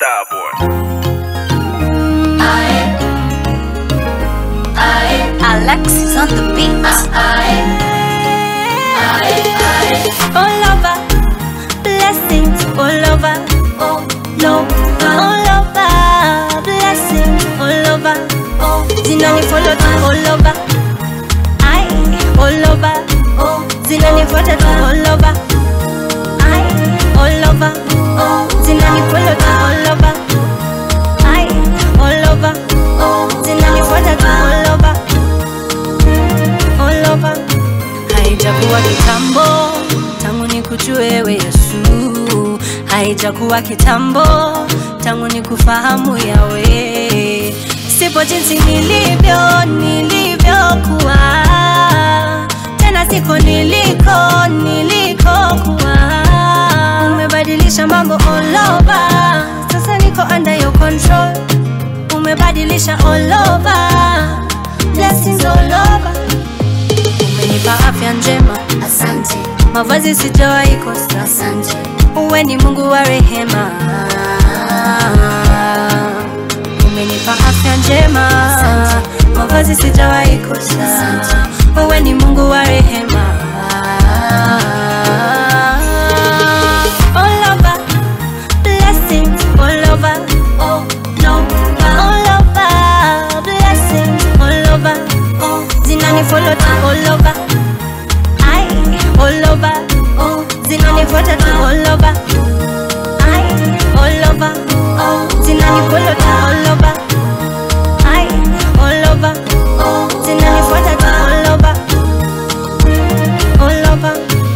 Starboy. Alexis on the beat. all over, blessings all over, oh no, all over, blessings all over, oh zinani follow tu all over, I all over, oh zinani fuata tu all over, I all over, oh zinani follow tu all over, I all over, oh zinani fuata tu all over, all over. Haijakuwa kitambo tangu nikujue wewe Yesu, haijakuwa kitambo tangu nikufahamu yawe, sipo jinsi nilivyo nilivyokuwa, tena siko niliko nilikokuwa. Umebadilisha mambo all over, sasa niko under your control. Umebadilisha all over, blessings all over umenipa afya njema, Asante, mavazi sijawahi kosa. asante, Uwe ni Mungu wa rehema, umenipa afya njema, mavazi sijawahi kosa. Uwe ni Mungu wa rehema. All over, blessings all over, oh no, all over, blessings all over, oh zinani follow tu all over. I all over, oh, zinanifuata tu all over. I all over, oh, zinanifollow tu all over. I all over, oh, zinanifuata tu all over. All over.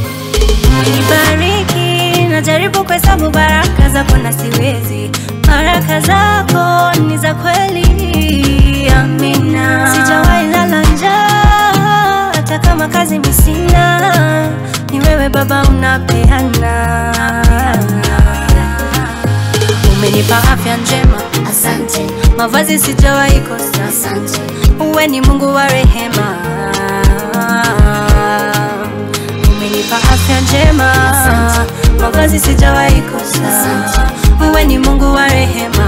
Nibariki, najaribu kuhesabu baraka zako na siwezi. Baraka zako ni za kweli, amina. Sijawahi lala njaa, hata kama kazi mi sina, ni wewe Baba unapeana. Umenipa afya njema, asante, mavazi sijawahi kosa. asante, Uwe ni Mungu wa rehema, umenipa afya njema, mavazi sijawahi kosa. Uwe ni Mungu wa rehema.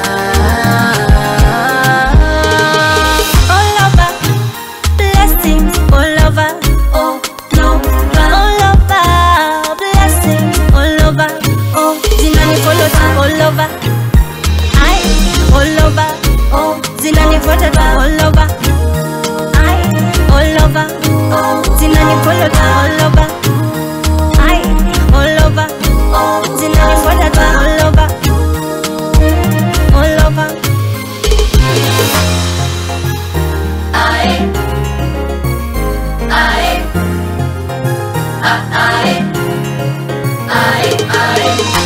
All over, blessings all over, oh no, all over, blessings all over, oh zinani follow tu all over. I all over, oh zinanifuata tu all over. I all over, oh zinanifollow tu all over. I all over, oh zinanifuata tu all over. All over. I, I, I, I, I.